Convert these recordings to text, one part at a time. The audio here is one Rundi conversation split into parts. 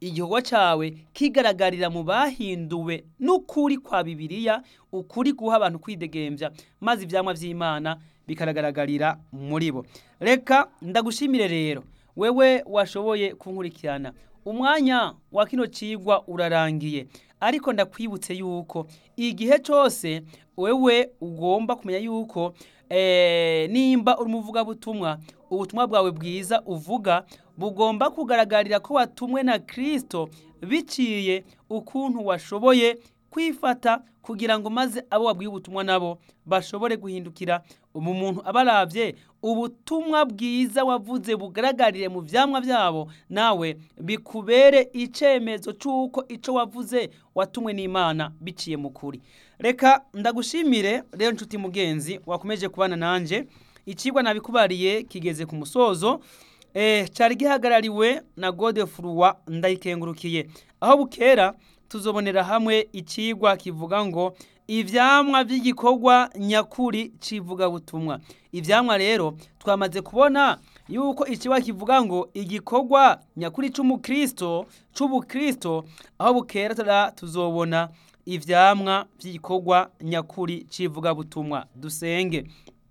igikorwa cyawe kigaragarira mu bahinduwe n'ukuri kwa bibiliya ukuri guha abantu kwidegembya maze ibyamwa by'imana bikagaragarira muri bo reka ndagushimire rero wewe washoboye kunkurikirana umwanya wa kino cigwa urarangiye ariko ndakwibutse yuko igihe cyose wewe ugomba kumenya yuko eh, nimba uri umuvugabutumwa ubutumwa bwawe bwiza uvuga bugomba kugaragarira ko watumwe na kirisito biciye ukuntu washoboye kwifata kugira ngo maze abo wabwiye ubutumwa nabo bashobore guhindukira umu muntu abarabye ubutumwa bwiza wavuze bugaragarire mu vyamwa byabo nawe bikubere icemezo c'uko ico wavuze watumwe n'imana biciye mu kuri reka ndagushimire rero nshuti mugenzi wakomeje kubana nanje icigwa nabikubariye kigeze ku musozo eh, cari gihagarariwe na godefurwa ndayikengurukiye aho bukera tuzobonera hamwe icigwa kivuga ngo ivyamwa vy'igikorwa nyakuri civuga butumwa ivyamwa rero twamaze kubona yuko icigwa kivuga ngo igikorwa nyakuri c'umukristo c'ubukristo aho bukera tuzobona ivyamwa vy'igikorwa nyakuri civuga butumwa dusenge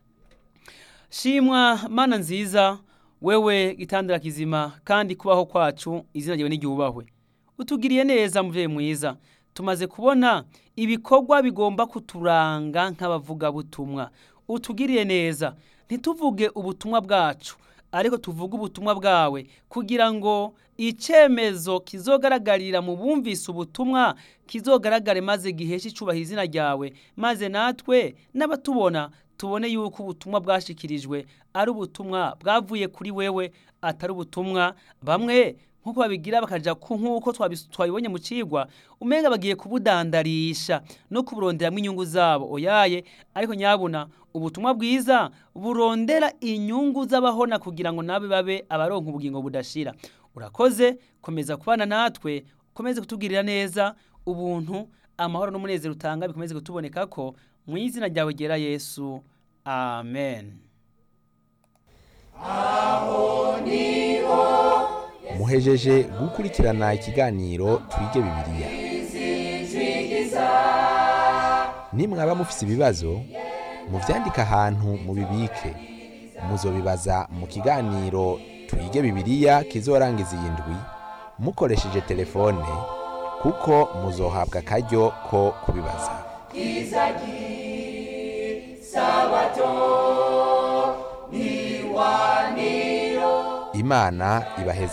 shimwa mana nziza wewe gitandara kizima kandi kubaho kwacu izina ryawe n'iryubahwe utugiriye neza muvyeyi mwiza tumaze kubona ibikorwa bigomba kuturanga nk'abavugabutumwa utugiriye neza ntituvuge ubutumwa bwacu ariko tuvuge ubutumwa bwawe kugira ngo icemezo kizogaragarira mu bumvise ubutumwa kizogaragare maze giheshe icubahiro izina ryawe maze natwe n'abatubona tubone yuko ubutumwa bwashikirijwe ari ubutumwa bwavuye kuri wewe atari ubutumwa bamwe nk'uko babigira bakaja ku nk'uko twabibonye mu cigwa umenga bagiye kubudandarisha no kuburonderamwo inyungu zabo oyaye ariko nyabuna ubutumwa bwiza burondera inyungu z'abahona kugira ngo nabe babe abaronka ubugingo budashira urakoze komeza kubana natwe ukomeze kutugirira neza ubuntu amahoro n'umunezero utanga bikomeze kutuboneka ko mu izina ryawe ryera yesu amen aho niho muhejeje gukurikirana ikiganiro twige bibiliya nimwaba mufise ibibazo muvyandike ahantu mubibike muzobibaza mu kiganiro twige bibiliya kizorangiza iyi ndwi mukoresheje telefone kuko muzohabwa akaryo ko kubibaza imana ibaheza